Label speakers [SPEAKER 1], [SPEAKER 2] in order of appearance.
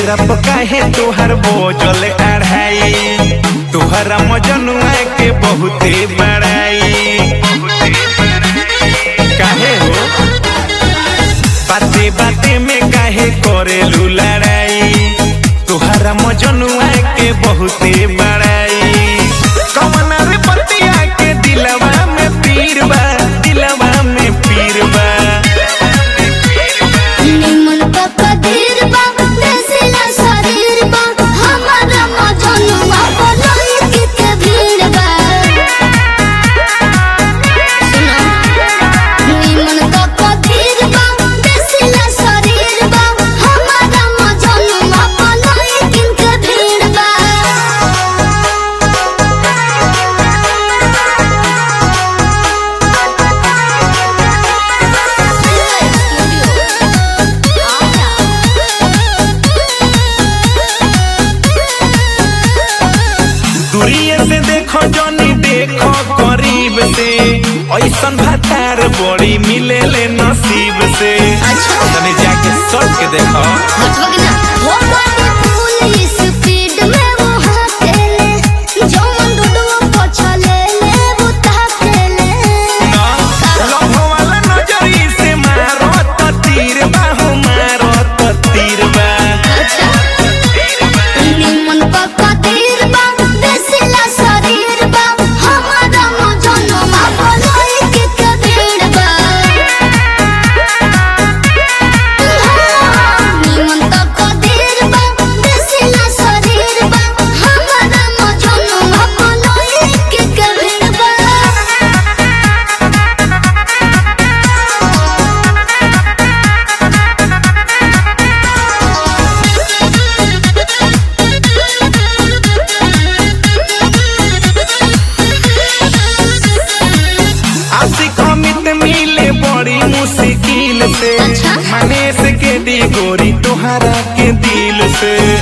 [SPEAKER 1] चेहरा पर काहे तोहर बोझल अढ़ाई तोहरा मजनुआ के बहुते बड़ाई काहे हो बाते बाते में काहे करेलू लड़ाई तोहरा मजनुआ के बहुते बड़ाई कमन रे पतिया के दिलवा में पीर बा दिलवा में पीर बा
[SPEAKER 2] निमन पक्का धीर बा देसिला शरीर बा हमारा मजनुआ बोलोई के के भीड़ बा सुनो निमन पक्का धीर बा देसिला शरीर बा हमारा मजनुआ बोलोई के के भीड़ बा
[SPEAKER 1] दूरिये से देखो जनी देखो करीब से ऐसन भातार बड़ी मिले ले नसीब से
[SPEAKER 2] अच्छा।
[SPEAKER 1] तनी जाके सट के देखो
[SPEAKER 2] हटवा के ना वो गाड़ी पुलिस स्पीड में वो हाकेले जो मन डुडुओ पछले ले वो ताकेले
[SPEAKER 1] ना लव वाला नजरी से मारो त तीर बाहु मारो त तीर बा
[SPEAKER 2] अच्छा निमन पक्का तीर बा देसिला शरीर बा हमारा मजनो मा बोलोई के के भीड़ बा निमन पक्का तीर बा देसिला शरीर बा हमारा मजनो मा बोलोई के के भीड़ बा
[SPEAKER 1] आशिक अमित मिले बड़ी मुश्किल से
[SPEAKER 2] अच्छा।
[SPEAKER 1] माने से के दी गोरी तोहरा के दिल से